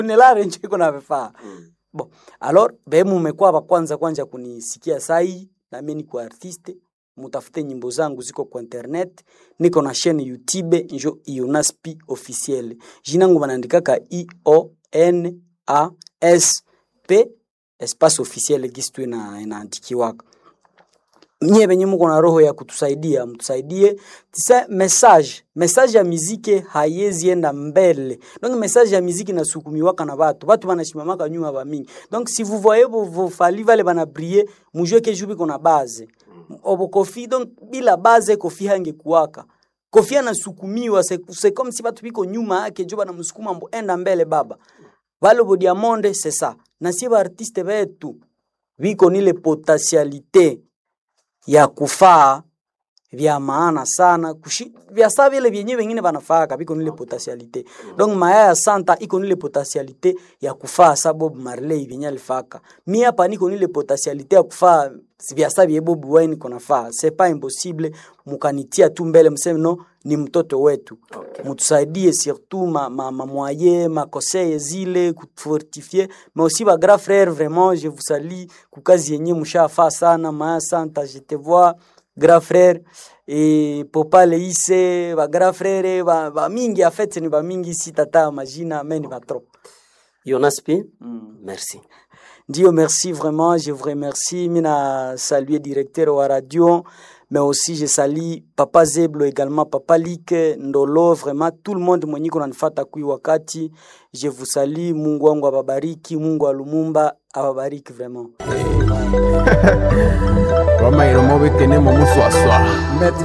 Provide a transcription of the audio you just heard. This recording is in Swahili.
nilare njo iko na vifaa bon alors be mumekuwa wa kwanza kwanza kunisikia sai na mimi niko artiste mutafute nyimbo zangu ziko kwa internet niko na chaîne youtube njo ionaspi officiel jina yangu banaandikaka i o n a s p espace officiel gisi tu ina- inaandikiwaka nyie benye muko na roho ya kutusaidia mtusaidie tisa message message ya miziki haiwezi enda mbele donc message ya miziki nasukumiwaka na batu batu banashimamaka nyuma ba mingi donc si vous voyez vos, vos fali vale bana briller mujue ke jubi kona base obo kofi donc bila base kofi hangekuwaka kofi anasukumiwa c'est c'est comme si batu biko nyuma yake jo banamsukuma mbo enda mbele baba vale bo diamonde c'est ça na sie ba artiste betu biko nile potentialité ya kufaa vya maana sana kushi, vya saa vile vyenye vengine vanafaka viko nile potentialite donc maya ya santa iko nile potentialite ya kufaa sa bob marley vyenye alifaka mi hapa niko nile potentialite ya kufaa vya saa vye bob wine konafaa c'est pas impossible mukanitia tu mbele mseme no ni mtoto wetu okay. mutusaidie surtout ma, ma, ma moyen ma conseil zile kufortifie mais aussi ba grand frère vraiment je vous salue kukazi yenye mushafaa sana maya santa je te vois grand frère e popa leise ba grand frère ba, ba mingi en fait ni ba mingi sitata majina mais ni ba trop Jonas P, merci. Ndio, merci vraiment, je vous remercie. Mina saluer directeur wa radio, mais aussi je salue Papa Zeblo également, Papa Lik, Ndolo, vraiment tout le monde mwenye kunanifata kui wakati. Je vous salue, Mungu wangu ababariki, Mungu wa Lumumba ababariki vraiment. Roma iromo bekene mo muswaswa.